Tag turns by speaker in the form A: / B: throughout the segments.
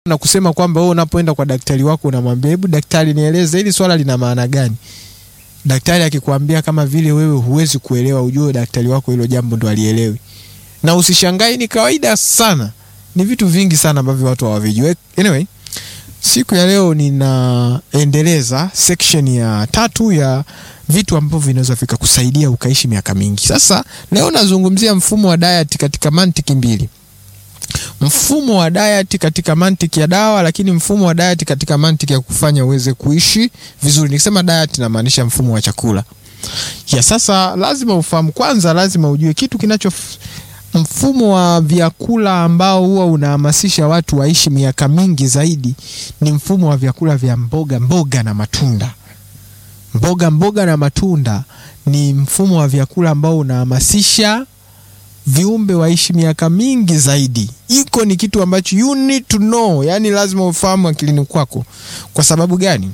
A: na kusema kwamba wewe unapoenda kwa daktari wako unamwambia hebu daktari nieleze hili swala lina maana gani daktari akikwambia kama vile wewe huwezi kuelewa ujue daktari wako hilo jambo ndo alielewi na usishangai ni kawaida sana ni vitu vingi sana ambavyo watu hawavijui anyway siku ya leo ninaendeleza section ya tatu ya vitu ambavyo vinaweza vikakusaidia ukaishi miaka mingi sasa leo nazungumzia mfumo wa diet katika mantiki mbili mfumo wa diet katika mantiki ya dawa lakini mfumo wa diet katika mantiki ya kufanya uweze kuishi vizuri nikisema diet namaanisha mfumo wa chakula ya sasa lazima ufahamu kwanza lazima ujue kitu kinacho mfumo wa vyakula ambao huwa unahamasisha watu waishi miaka mingi zaidi ni mfumo wa vyakula vya mboga mboga na matunda mboga mboga na matunda ni mfumo wa vyakula ambao unahamasisha viumbe waishi miaka mingi zaidi iko ni kitu ambacho you need to know yani lazima ufahamu akilini kwako kwa sababu gani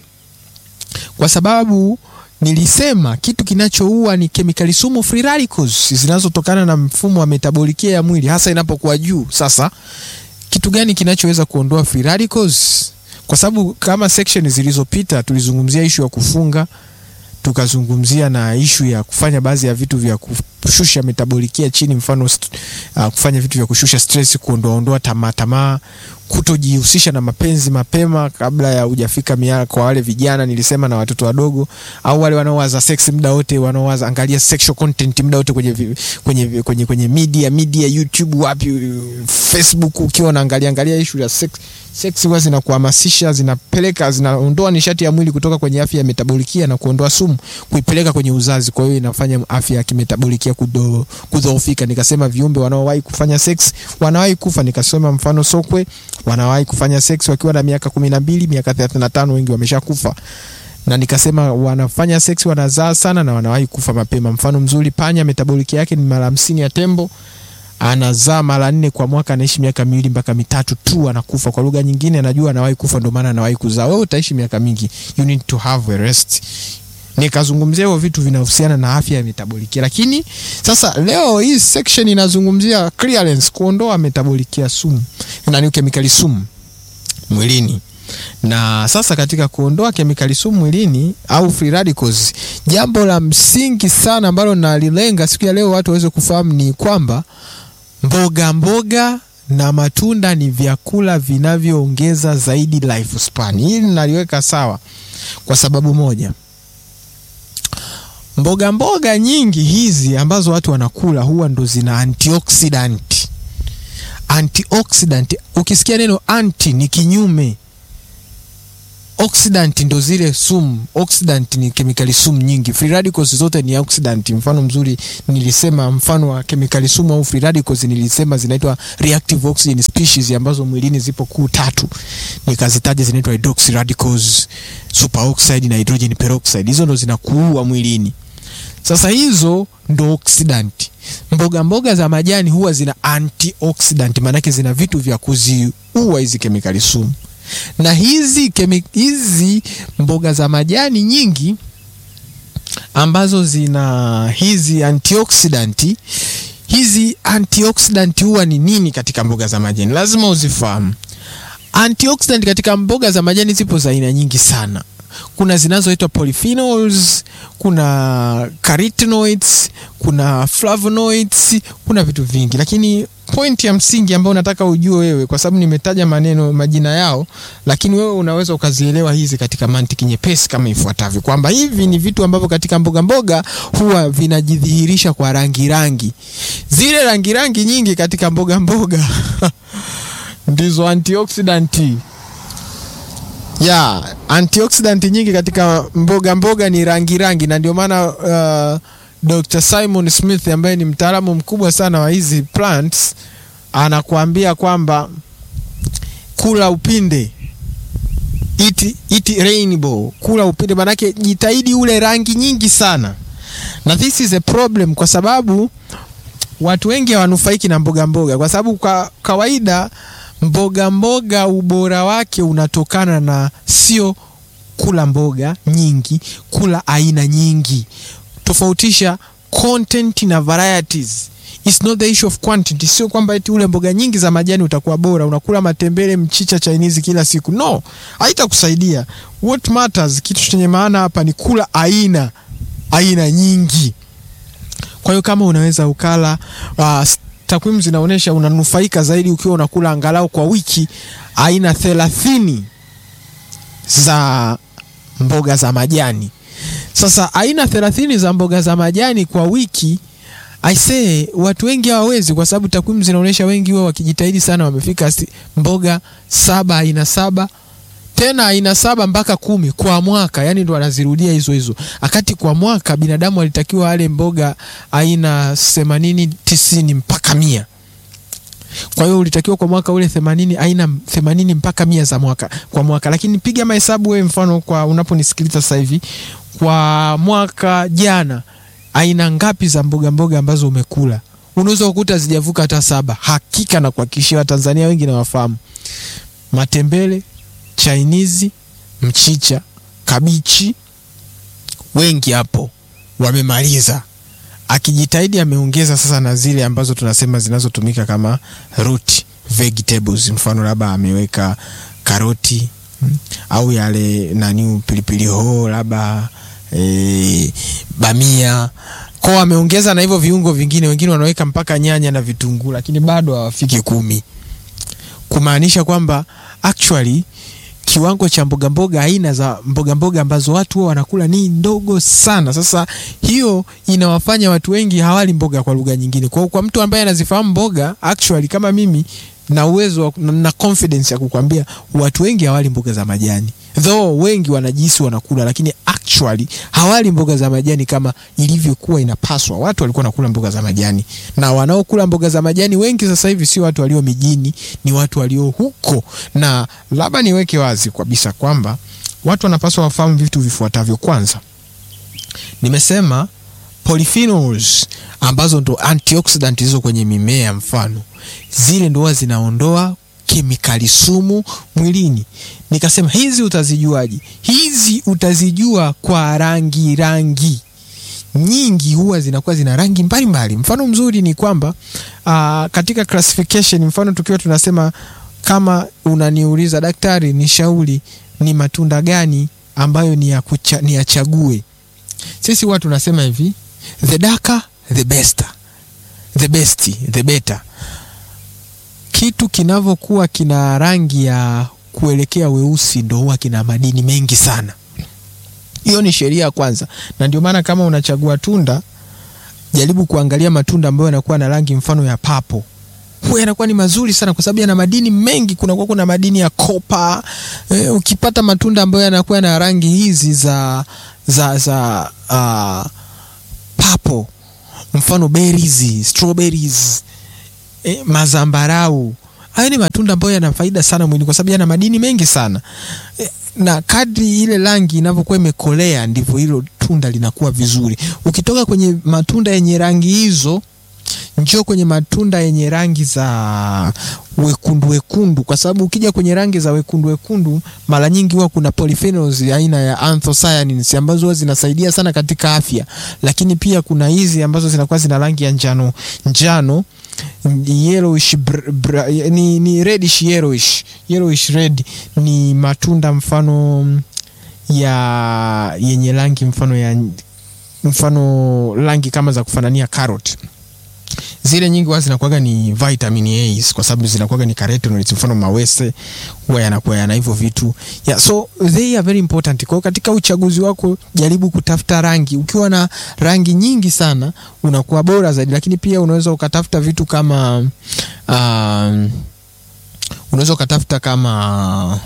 A: kwa sababu nilisema kitu kinachoua ni kemikali sumu free radicals zinazotokana na mfumo wa metabolikia ya mwili hasa inapokuwa juu sasa kitu gani kinachoweza kuondoa free radicals kwa sababu kama section zilizopita tulizungumzia ishu ya kufunga tukazungumzia na ishu ya kufanya baadhi ya vitu vya kushusha metabolikia chini mfano uh, kufanya vitu vya kushusha stress kuondoaondoa tamaa tamaa kutojihusisha na mapenzi mapema kabla ya hujafika miaka kwa wale vijana nilisema na watoto wadogo au wale wanaowaza sex muda wote wanaowaza angalia sexual content muda wote kwenye, vi- kwenye, kwenye, kwenye, kwenye media media youtube wapi facebook ukiwa unaangalia angalia ishu ya sex sex huwa zinakuhamasisha zinapeleka zinaondoa nishati ya mwili kutoka kwenye afya ya metabolikia na kuondoa sumu kuipeleka kwenye uzazi kwa hiyo inafanya afya ya kimetabolikia kudo- kudhoofika nikasema viumbe wanaowahi kufanya sex wanawahi kufa nikasema mfano sokwe wanawahi kufanya sex wakiwa na miaka kumi na mbili miaka thelathini na tano wengi wameshakufa na nikasema wanafanya sex wanazaa sana na wanawahi kufa mapema mfano mzuri panya metaboliki yake ni mara hamsini ya tembo anazaa mara nne kwa mwaka anaishi miaka miwili mpaka mitatu tu anakufa kwa lugha nyingine anajua anawahi kufa ndio maana anawahi kuzaa wewe utaishi miaka mingi you need to have a rest nikazungumzia hivyo vitu vinahusiana na afya ya metabolikia lakini sasa leo hii section inazungumzia clearance kuondoa metabolikia sumu nani kemikali sumu mwilini na sasa katika kuondoa kemikali sumu mwilini au free radicals jambo la msingi sana ambalo nalilenga siku ya leo watu waweze kufahamu ni kwamba mboga mboga na matunda ni vyakula vinavyoongeza zaidi life span hili naliweka sawa kwa sababu moja mboga mboga nyingi hizi ambazo watu wanakula huwa ndo zina antioxidant antioxidant ukisikia neno anti ni kinyume oxidant ndo zile sumu oxidant ni kemikali sumu nyingi free radicals zote ni oxidant mfano mzuri nilisema mfano wa kemikali sumu au free radicals nilisema zinaitwa reactive oxygen species ambazo mwilini zipo kuu tatu nikazitaja zinaitwa hydroxy radicals superoxide na hydrogen peroxide hizo ndo zinakuua mwilini sasa hizo ndo oxidant mboga mboga za majani huwa zina antioxidant maanake zina vitu vya kuziua hizi kemikali sumu na hizi kemi, hizi mboga za majani nyingi ambazo zina hizi antioxidant hizi antioxidant huwa ni nini katika mboga za majani lazima uzifahamu antioxidant katika mboga za majani zipo za aina nyingi sana kuna zinazoitwa polyphenols kuna carotenoids kuna flavonoids kuna vitu vingi lakini point ya msingi ambayo nataka ujue wewe kwa sababu nimetaja maneno majina yao lakini wewe unaweza ukazielewa hizi katika mantiki nyepesi kama ifuatavyo kwamba hivi ni vitu ambavyo katika mboga mboga huwa vinajidhihirisha kwa rangi rangi zile rangi rangi nyingi katika mboga mboga ndizo antioxidanti ya antioxidant nyingi katika mboga mboga ni rangi rangi na ndio maana uh, Dr. Simon Smith ambaye ni mtaalamu mkubwa sana wa hizi plants anakuambia kwamba kula upinde eat, eat rainbow kula upinde manake jitahidi ule rangi nyingi sana na this is a problem kwa sababu watu wengi hawanufaiki na mboga mboga kwa sababu kwa kawaida mboga mboga ubora wake unatokana na sio kula mboga nyingi kula aina nyingi tofautisha content na varieties It's not the issue of quantity. Sio kwamba eti ule mboga nyingi za majani utakuwa bora, unakula matembele, mchicha, Chinese kila siku. No, haitakusaidia. What matters, kitu chenye maana hapa ni kula aina aina nyingi. Kwa hiyo kama unaweza ukala uh, takwimu zinaonyesha unanufaika zaidi ukiwa unakula angalau kwa wiki aina thelathini za mboga za majani. Sasa aina thelathini za mboga za majani kwa wiki aisee, watu wengi hawawezi, kwa sababu takwimu zinaonyesha wengi wao wakijitahidi sana wamefika si, mboga saba aina saba tena aina saba mpaka kumi kwa mwaka, yani ndo wanazirudia hizo hizo, akati kwa mwaka binadamu alitakiwa ale mboga aina themanini tisini mpaka mia. Kwa hiyo ulitakiwa kwa mwaka ule themanini aina themanini mpaka mia za mwaka kwa mwaka, lakini piga mahesabu wewe, mfano kwa unaponisikiliza sasa hivi, kwa mwaka jana aina ngapi za mboga mboga ambazo umekula? Unaweza kukuta zijavuka hata saba. Hakika na kuhakikishia Watanzania wengi nawafahamu, matembele, chainizi, mchicha, kabichi, wengi hapo wamemaliza. Akijitahidi ameongeza sasa na zile ambazo tunasema zinazotumika kama root vegetables, mfano labda ameweka karoti mm, au yale nani pilipili hoho labda e, bamia kwao, ameongeza na hivyo viungo vingine. Wengine wanaweka mpaka nyanya na vitunguu, lakini bado hawafiki kumi, kumaanisha kwamba actually kiwango cha mboga mboga, aina za mboga mboga ambazo watu wao wanakula ni ndogo sana. Sasa hiyo inawafanya watu wengi hawali mboga, kwa lugha nyingine. Kwa kwa mtu ambaye anazifahamu mboga actually, kama mimi na uwezo na confidence ya kukwambia watu wengi hawali mboga za majani, though wengi wanajisi wanakula, lakini actually hawali mboga za majani kama ilivyokuwa inapaswa. Watu walikuwa nakula mboga za majani, na wanaokula mboga za majani wengi sasa hivi sio watu walio mijini, ni watu walio huko. Na labda niweke wazi kabisa kwamba watu wanapaswa wafahamu vitu vifuatavyo. Kwanza, nimesema polyphenols ambazo ndo antioxidant hizo kwenye mimea, mfano zile ndo zinaondoa kemikali sumu mwilini. Nikasema hizi utazijuaje? Hizi utazijua kwa rangi. Rangi nyingi huwa zinakuwa zina rangi mbalimbali. Mfano mzuri ni kwamba uh, katika classification, mfano tukiwa tunasema kama unaniuliza daktari, nishauri ni matunda gani ambayo ni ya kucha, ni yachague, sisi huwa tunasema hivi the darker the best, the best the better kitu kinavyokuwa kina rangi ya kuelekea weusi ndo huwa kina madini mengi sana. Hiyo ni sheria ya kwanza, na ndio maana kama unachagua tunda, jaribu kuangalia matunda ambayo yanakuwa na rangi mfano ya papo, huwa yanakuwa ni mazuri sana, kwa sababu yana madini mengi. Kunakuwa kuna madini ya kopa. E, ukipata matunda ambayo yanakuwa na rangi hizi za za za uh, papo, mfano berries, strawberries E, mazambarau hayo ni matunda ambayo yana faida sana mwilini kwa sababu yana madini mengi sana e, na kadri ile rangi inavyokuwa imekolea ndivyo hilo tunda linakuwa vizuri. Ukitoka kwenye matunda yenye rangi hizo, njoo kwenye matunda yenye rangi za wekundu wekundu, kwa sababu ukija kwenye rangi za wekundu wekundu, mara nyingi huwa kuna polyphenols aina ya anthocyanins ambazo huwa zinasaidia sana katika afya, lakini pia kuna hizi ambazo zinakuwa zina rangi ya njano njano yellowish br, br, ni, ni reddish yellowish, yellowish red ni matunda mfano ya yenye rangi mfano ya mfano rangi kama za kufanania carrot. Zile nyingi huwa zinakuwaga ni vitamin A kwa sababu zinakuwaga ni carotenoids, mfano mawese huwa yanakuwa yana hivyo vitu yeah, so they are very important. Kwa hiyo katika uchaguzi wako jaribu kutafuta rangi. Ukiwa na rangi nyingi sana unakuwa bora zaidi, lakini pia unaweza ukatafuta vitu kama um, unaweza ukatafuta kama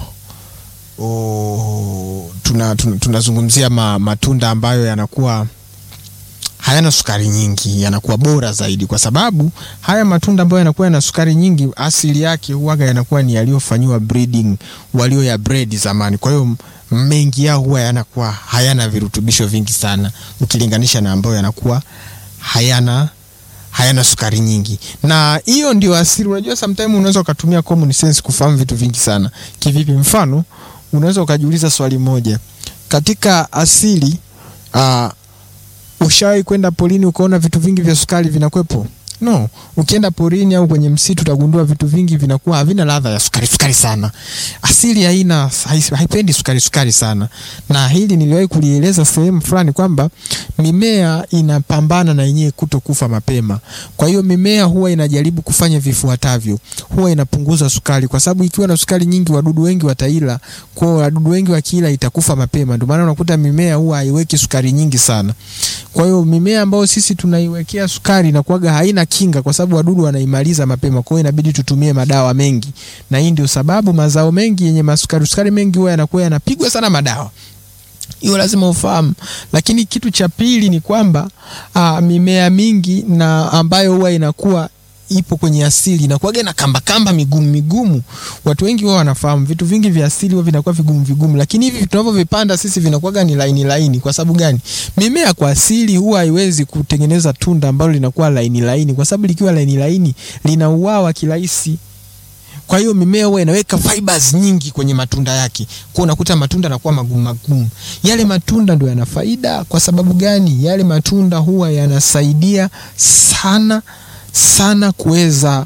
A: oh, tunazungumzia tuna, tuna ma, matunda ambayo yanakuwa hayana sukari nyingi, yanakuwa bora zaidi, kwa sababu haya matunda ambayo yanakuwa yana sukari nyingi, asili yake huwaga yanakuwa ni yaliyofanyiwa breeding, walio ya breed zamani. Kwa hiyo mengi yao huwa yanakuwa hayana virutubisho vingi sana ukilinganisha na ambayo yanakuwa hayana hayana sukari nyingi, na hiyo ndio asili. Unajua, sometimes unaweza ukatumia common sense kufahamu vitu vingi sana. Kivipi? Mfano, unaweza ukajiuliza swali moja katika asili uh, Ushawahi kwenda polini ukaona vitu vingi vya sukari vinakwepo? No, ukienda porini au kwenye msitu utagundua vitu vingi vinakuwa havina ladha ya sukari sukari sana. Asili haina hai- haipendi sukari sukari sana, na hili niliwahi kulieleza sehemu fulani kwamba mimea inapambana na yenyewe kuto kufa mapema. Kwa hiyo mimea huwa inajaribu kufanya vifuatavyo, huwa inapunguza sukari, kwa sababu ikiwa na sukari nyingi wadudu wengi wataila. Kwa hiyo wadudu wengi wakila itakufa mapema, ndio maana unakuta mimea huwa haiweki sukari nyingi sana. Kwa hiyo mimea ambayo sisi tunaiwekea sukari inakuwaga haina kinga, kwa sababu wadudu wanaimaliza mapema. Kwa hiyo inabidi tutumie madawa mengi, na hii ndio sababu mazao mengi yenye masukari sukari mengi huwa yanakuwa yanapigwa sana madawa. Hiyo lazima ufahamu. Lakini kitu cha pili ni kwamba aa, mimea mingi na ambayo huwa inakuwa ipo kwenye asili inakuwaga na kamba kamba migumu migumu. Watu wengi huwa wanafahamu vitu vingi vya asili huwa vinakuwa vigumu vigumu, lakini hivi tunavyovipanda sisi vinakuwaga ni laini laini. Kwa sababu gani? Mimea kwa asili huwa haiwezi kutengeneza tunda ambalo linakuwa laini laini, kwa sababu likiwa laini laini linauawa kirahisi. Kwa hiyo mimea huwa inaweka fibers nyingi kwenye matunda yake, kwa unakuta matunda yanakuwa magumu magumu. Yale matunda ndio yana faida. Kwa sababu gani? Yale matunda huwa yanasaidia sana sana kuweza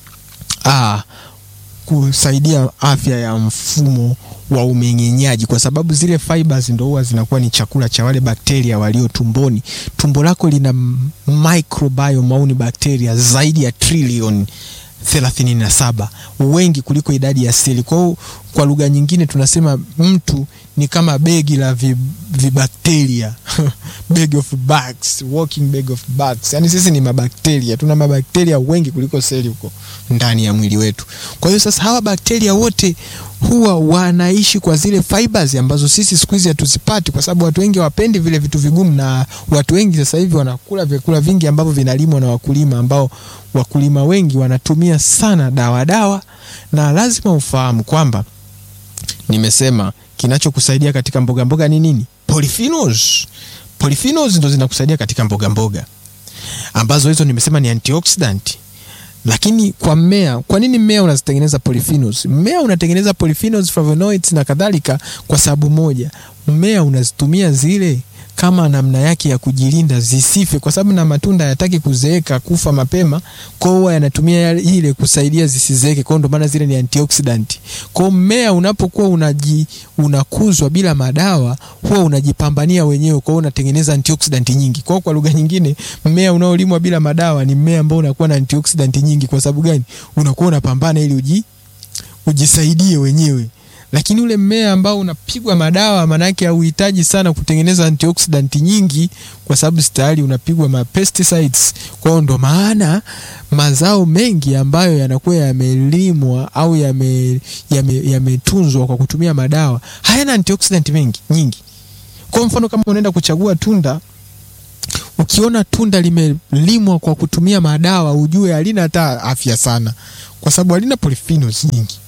A: ah, kusaidia afya ya mfumo wa umeng'enyaji, kwa sababu zile fibers ndo huwa zinakuwa ni chakula cha wale bakteria walio tumboni. Tumbo lako lina microbiome au ni bakteria zaidi ya trilioni thelathini na saba wengi kuliko idadi ya seli. Kwa hiyo kwa lugha nyingine tunasema mtu ni kama begi la vi- vibakteria bag of bugs, walking bag of bugs. Yani sisi ni mabakteria, tuna mabakteria wengi kuliko seli huko ndani ya mwili wetu. Kwa hiyo sasa hawa bakteria wote huwa wanaishi kwa zile fibers ambazo sisi siku hizi hatuzipati, kwa sababu watu wengi hawapendi vile vitu vigumu, na watu wengi sasa hivi wanakula vyakula vingi ambavyo vinalimwa na wakulima, ambao wakulima wengi wanatumia sana dawa dawa, na lazima ufahamu kwamba nimesema kinachokusaidia katika mboga mboga ni nini? Polyphenols. Polyphenols ndo zinakusaidia katika mboga mboga ambazo hizo nimesema ni antioxidant. Lakini kwa mmea, kwa nini mmea unazitengeneza polyphenols? Mmea unatengeneza polyphenols, flavonoids na kadhalika kwa sababu moja, mmea unazitumia zile kama namna yake ya kujilinda zisife, kwa sababu na matunda hayataki kuzeeka kufa mapema, kwa hiyo huwa yanatumia yale- ile kusaidia zisizeeke. Kwa hiyo ndio maana zile ni antioxidant. Kwa hiyo mmea unapokuwa unaji unakuzwa bila madawa, huwa unajipambania wenyewe, kwa hiyo unatengeneza antioxidant nyingi. Kwa hiyo kwa lugha nyingine, mmea unaolimwa bila madawa ni mmea ambao unakuwa na antioxidant nyingi. Kwa sababu gani? Unakuwa unapambana ili uji ujisaidie wenyewe lakini ule mmea ambao unapigwa madawa manake hauhitaji sana kutengeneza antioxidant nyingi, kwa sababu tayari unapigwa ma pesticides. Kwa hiyo ndo maana mazao mengi ambayo yanakuwa yamelimwa au yame- yame- yametunzwa kwa kutumia madawa hayana antioxidant mengi nyingi. Kwa mfano kama unaenda kuchagua tunda ukiona tunda limelimwa kwa kutumia madawa, ujue halina hata afya sana, kwa sababu halina polyphenols nyingi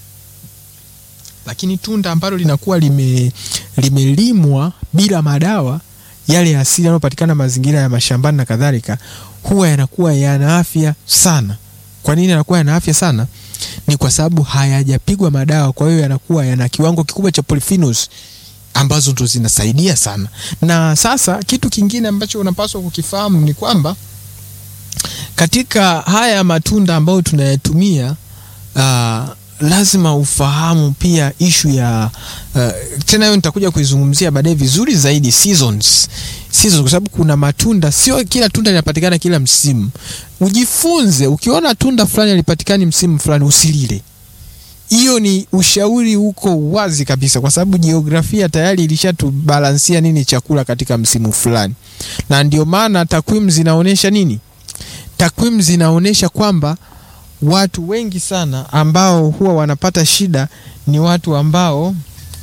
A: lakini tunda ambalo linakuwa lime limelimwa bila madawa yale ya asili yanayopatikana mazingira ya mashambani na kadhalika, huwa yanakuwa yana afya sana. Kwa nini yanakuwa yana afya sana? Ni kwa sababu hayajapigwa madawa, kwa hiyo yanakuwa yana kiwango kikubwa cha polyphenols ambazo ndo zinasaidia sana. Na sasa kitu kingine ambacho unapaswa kukifahamu ni kwamba katika haya matunda ambayo tunayatumia uh, lazima ufahamu pia ishu ya uh, tena hiyo nitakuja kuizungumzia baadaye vizuri zaidi seasons. Seasons kwa sababu kuna matunda, sio kila tunda linapatikana kila msimu. Ujifunze, ukiona tunda fulani halipatikani msimu fulani usilile. Hiyo ni ushauri uko wazi kabisa, kwa sababu jiografia tayari ilishatubalansia nini chakula katika msimu fulani, na ndio maana takwimu zinaonyesha nini? Takwimu zinaonyesha kwamba watu wengi sana ambao huwa wanapata shida ni watu ambao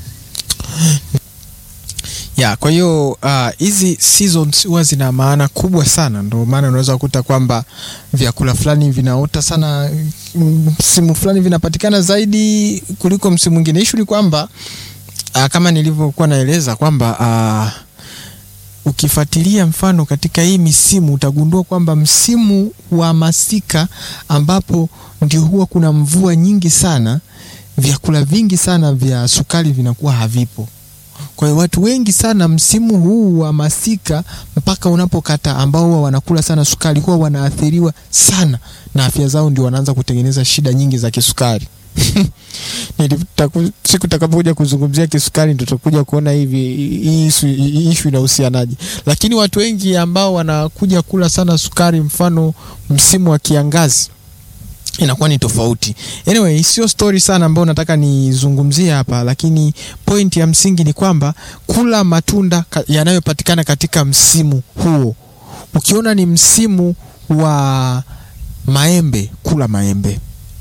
A: ya kwa hiyo hizi uh, seasons huwa zina maana kubwa sana. Ndio maana unaweza kukuta kwamba vyakula fulani vinaota sana msimu fulani vinapatikana zaidi kuliko msimu mwingine. Ishu ni kwamba uh, kama nilivyokuwa naeleza kwamba uh, ukifuatilia mfano katika hii misimu utagundua kwamba msimu wa masika ambapo ndio huwa kuna mvua nyingi sana, vyakula vingi sana vya sukari vinakuwa havipo Kwa hiyo watu wengi sana msimu huu wa masika mpaka unapokata, ambao huwa wanakula sana sukari, huwa wanaathiriwa sana na afya zao, ndio wanaanza kutengeneza shida nyingi za kisukari. Siku takapokuja kuzungumzia kisukari ndo tutakuja kuona hivi hii ishu inahusianaje, lakini watu wengi ambao wanakuja kula sana sukari, mfano msimu wa kiangazi inakuwa ni tofauti. Anyway, sio story sana ambayo nataka nizungumzie hapa, lakini point ya msingi ni kwamba kula matunda yanayopatikana katika msimu huo. Ukiona ni msimu wa maembe, kula maembe.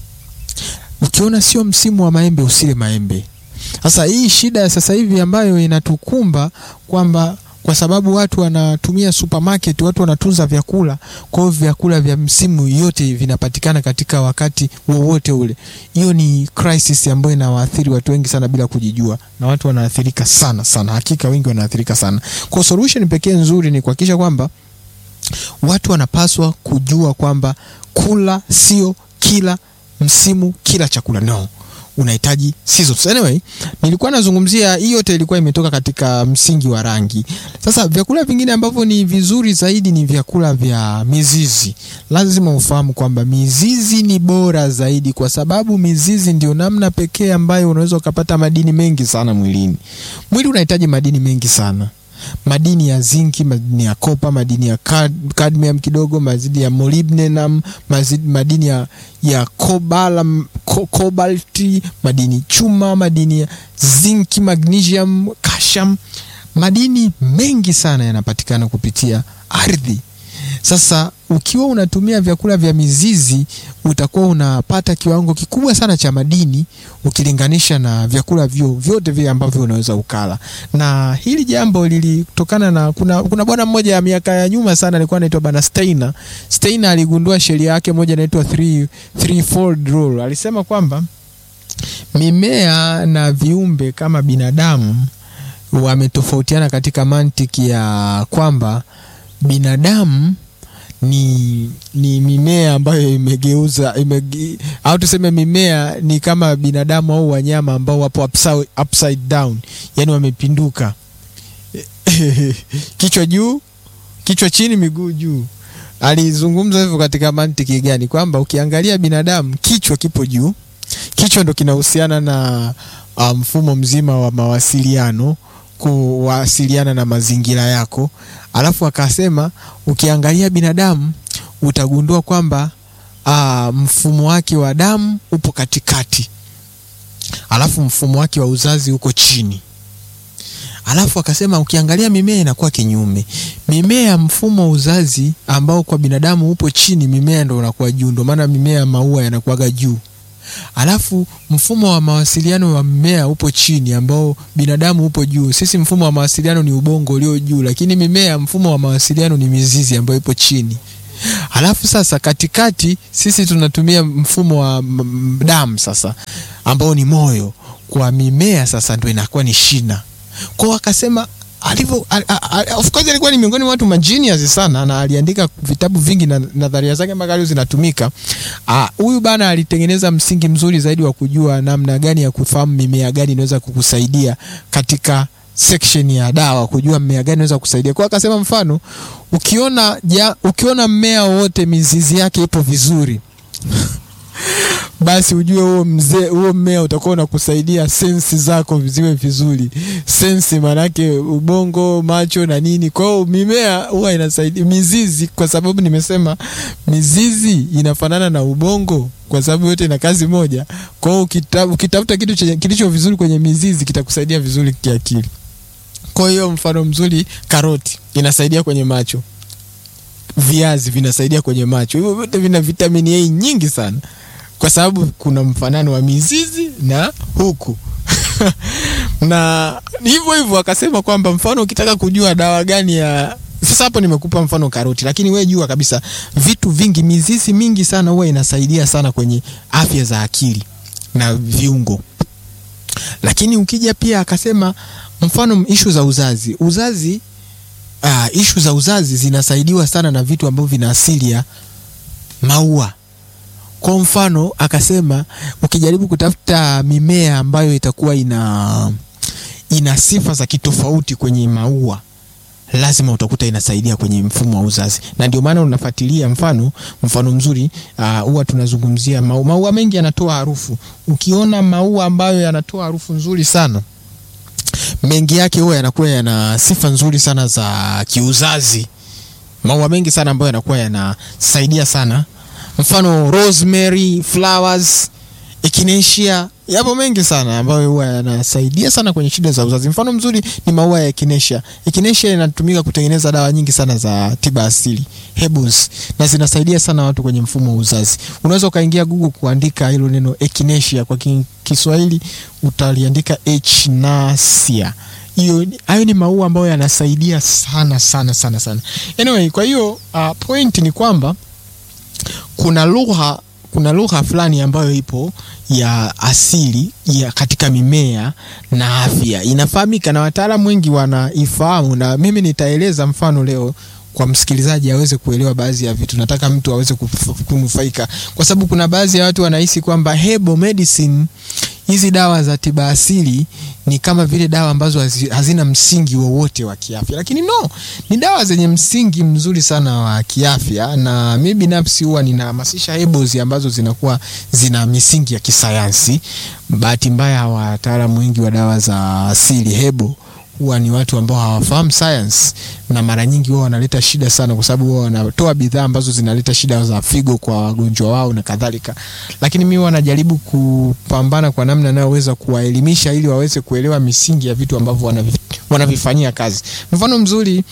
A: Ukiona sio msimu wa maembe, usile maembe. Sasa hii shida ya sasa hivi ambayo inatukumba kwamba kwa sababu watu wanatumia supermarket, watu wanatunza vyakula. Kwa hiyo vyakula vya msimu yote vinapatikana katika wakati wowote ule. Hiyo ni crisis ambayo inawaathiri watu wengi sana bila kujijua, na watu wanaathirika sana sana, hakika wengi wanaathirika sana. Kwa solution pekee nzuri ni kuhakikisha kwamba watu wanapaswa kujua kwamba kula sio kila msimu, kila chakula no unahitaji seasons. Anyway, nilikuwa nazungumzia hii yote ilikuwa imetoka katika msingi wa rangi. Sasa vyakula vingine ambavyo ni vizuri zaidi ni vyakula vya mizizi. Lazima ufahamu kwamba mizizi ni bora zaidi, kwa sababu mizizi ndio namna pekee ambayo unaweza ukapata madini mengi sana mwilini. Mwili unahitaji madini mengi sana madini ya zinki, madini ya kopa, madini ya cadmium kidogo, madini ya molybdenum, madini ya, ya kobala, ko, kobalti, madini chuma, madini ya zinki, magnesium, calcium. Madini mengi sana yanapatikana kupitia ardhi. Sasa ukiwa unatumia vyakula vya mizizi utakuwa unapata kiwango kikubwa sana cha madini ukilinganisha na vyakula vyo vyote vile ambavyo unaweza ukala. Na hili jambo lilitokana na kuna, kuna bwana mmoja ya miaka ya nyuma sana alikuwa anaitwa bana Steiner. Steiner aligundua sheria yake moja inaitwa three, threefold rule. Alisema kwamba mimea na viumbe kama binadamu wametofautiana katika mantiki ya kwamba binadamu ni ni mimea ambayo imegeuza imege, au tuseme mimea ni kama binadamu au wanyama ambao wapo upside, upside down, yani wamepinduka kichwa juu, kichwa chini, miguu juu. Alizungumza hivyo katika mantiki gani? Kwamba ukiangalia binadamu kichwa kipo juu, kichwa ndo kinahusiana na mfumo um, mzima wa mawasiliano kuwasiliana na mazingira yako. Alafu akasema ukiangalia binadamu utagundua kwamba aa, mfumo wake wa damu upo katikati, alafu mfumo wake wa uzazi uko chini. Alafu akasema ukiangalia mimea inakuwa kinyume. Mimea mfumo wa uzazi ambao kwa binadamu upo chini, mimea ndo unakuwa juu. Ndo maana mimea maua yanakuwaga juu alafu mfumo wa mawasiliano wa mmea upo chini ambao binadamu upo juu. Sisi mfumo wa mawasiliano ni ubongo ulio juu, lakini mimea mfumo wa mawasiliano ni mizizi ambayo ipo chini. Alafu sasa katikati sisi tunatumia mfumo wa damu sasa ambao ni moyo. Kwa mimea sasa ndo inakuwa ni shina. Kwao akasema alivyo of course alikuwa ni miongoni mwa watu magenius sana na aliandika vitabu vingi na nadharia zake mpaka leo zinatumika. Huyu bana alitengeneza msingi mzuri zaidi wa kujua namna gani ya kufahamu mimea gani inaweza kukusaidia katika section ya dawa, kujua mmea gani inaweza kukusaidia. Kwa akasema mfano, ukiona ja, ukiona mmea wowote mizizi yake ipo vizuri basi ujue huo mzee huo mmea utakuwa unakusaidia sensi zako ziwe vizuri. Sensi maanake ubongo, macho na nini. Kwa hiyo mimea huwa inasaidia mizizi, kwa sababu nimesema mizizi inafanana na ubongo, kwa sababu yote ina kazi moja. Kwa hiyo ukitafuta kitu kilicho vizuri kwenye mizizi kitakusaidia vizuri kiakili. Kwa hiyo mfano mzuri, karoti inasaidia kwenye macho, viazi vinasaidia kwenye macho. Hivyo vyote vina vitamini A nyingi sana kwa sababu kuna mfanano wa mizizi na huku na hivyo hivyo akasema kwamba mfano ukitaka kujua dawa gani ya sasa, hapo nimekupa mfano karoti, lakini we jua kabisa vitu vingi, mizizi mingi sana huwa inasaidia sana kwenye afya za akili na viungo. Lakini ukija pia akasema mfano ishu za uzazi, uzazi uh, ishu za uzazi zinasaidiwa sana na vitu ambavyo vina asili ya maua kwa mfano akasema ukijaribu kutafuta mimea ambayo itakuwa ina ina sifa za kitofauti kwenye maua lazima utakuta inasaidia kwenye mfumo wa uzazi, na ndio maana unafuatilia. Mfano, mfano mzuri huwa uh, tunazungumzia maua. Maua mengi yanatoa harufu. Ukiona maua ambayo yanatoa harufu nzuri sana, mengi yake huwa yanakuwa yana sifa nzuri sana za kiuzazi. Maua mengi sana ambayo yanakuwa yanasaidia sana, mfano rosemary flowers, echinacea yapo mengi sana ambayo huwa yanasaidia sana kwenye shida za uzazi. Mfano mzuri ni maua ya echinacea. Echinacea inatumika kutengeneza dawa nyingi sana za tiba asili herbals, na zinasaidia sana watu kwenye mfumo wa uzazi. Unaweza ukaingia Google kuandika hilo neno echinacea, kwa Kiswahili utaliandika echinacea. Hiyo hayo ni maua ambayo yanasaidia sana sana sana sana. Anyway, kwa hiyo uh, point ni kwamba kuna lugha kuna lugha fulani ambayo ipo ya asili ya katika mimea na afya inafahamika na wataalamu wengi wanaifahamu, na mimi nitaeleza mfano leo kwa msikilizaji aweze kuelewa baadhi ya vitu. Nataka mtu aweze kunufaika, kwa sababu kuna baadhi ya watu wanahisi kwamba herbal medicine, hizi dawa za tiba asili ni kama vile dawa ambazo hazina msingi wowote wa kiafya, lakini no, ni dawa zenye msingi mzuri sana wa kiafya, na mimi binafsi huwa ninahamasisha herbals ambazo zinakuwa zina misingi ya kisayansi. Bahati mbaya wataalamu wengi wa dawa za asili herbal huwa ni watu ambao hawafahamu science na mara nyingi wao wanaleta shida sana, kwa sababu wao wanatoa bidhaa ambazo zinaleta shida za figo kwa wagonjwa wao na kadhalika. Lakini mimi wanajaribu kupambana kwa namna nayoweza kuwaelimisha ili waweze kuelewa misingi ya vitu ambavyo wanavifanyia kazi. Mfano mzuri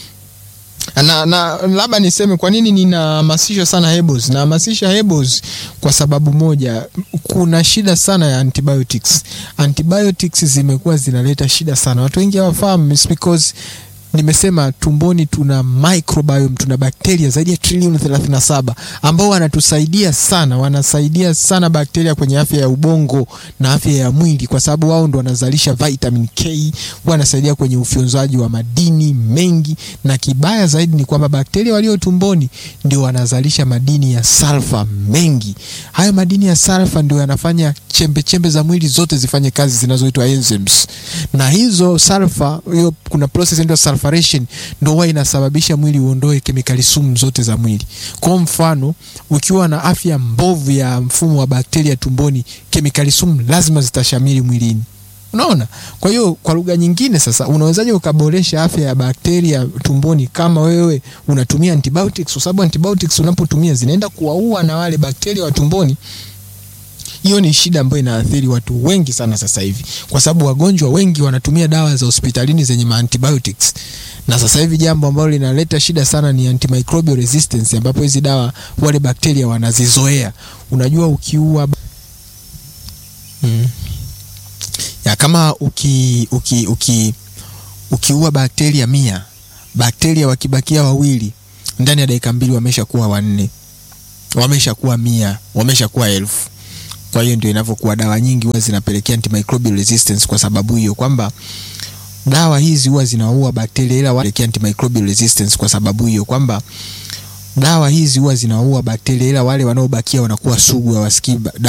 A: na, na labda niseme kwa nini ninahamasisha sana herbals. Nahamasisha herbals kwa sababu moja, kuna shida sana ya antibiotics. Antibiotics zimekuwa zinaleta shida sana, watu wengi hawafahamu, because nimesema tumboni tuna microbiome, tuna bakteria zaidi ya trilioni 37 ambao wanatusaidia sana, wanasaidia sana bakteria kwenye afya ya ubongo na afya ya mwili, kwa sababu wao ndo wanazalisha vitamin K, wanasaidia kwenye ufyonzaji wa madini mengi, na kibaya zaidi ni kwamba bakteria walio tumboni ndio wanazalisha madini ya sulfa mengi. Hayo madini ya sulfa ndio yanafanya chembe chembe za mwili zote zifanye kazi zinazoitwa enzymes, na hizo sulfa, hiyo kuna process inaitwa sulfuration ndio huwa inasababisha mwili uondoe kemikali sumu zote za mwili. Kwa mfano, ukiwa na afya mbovu ya mfumo wa bakteria tumboni, kemikali sumu lazima zitashamiri mwilini. Unaona? Kwa hiyo kwa lugha nyingine sasa, unawezaje ukaboresha afya ya bakteria tumboni kama wewe unatumia antibiotics? Kwa sababu antibiotics unapotumia zinaenda kuwaua na wale bakteria wa tumboni. Hiyo ni shida ambayo inaathiri watu wengi sana sasa hivi, kwa sababu wagonjwa wengi wanatumia dawa za hospitalini zenye antibiotics, na sasa hivi jambo ambalo linaleta shida sana ni antimicrobial resistance, ambapo hizi dawa wale bakteria wanazizoea. Unajua, ukiua mm. ya kama uki, uki, uki, ukiua bakteria mia, bakteria wakibakia wawili, ndani ya dakika mbili wamesha kuwa wanne, wamesha kuwa mia, wamesha kuwa elfu. Kwa hiyo ndio inavyokuwa, dawa nyingi huwa zinapelekea antimicrobial resistance kwa sababu hiyo, kwamba dawa hizi huwa zinaua bakteria ila wapelekea antimicrobial resistance kwa sababu hiyo, kwamba dawa hizi huwa zinaua bakteria ila wale wanaobakia wanakuwa sugu, hawasikii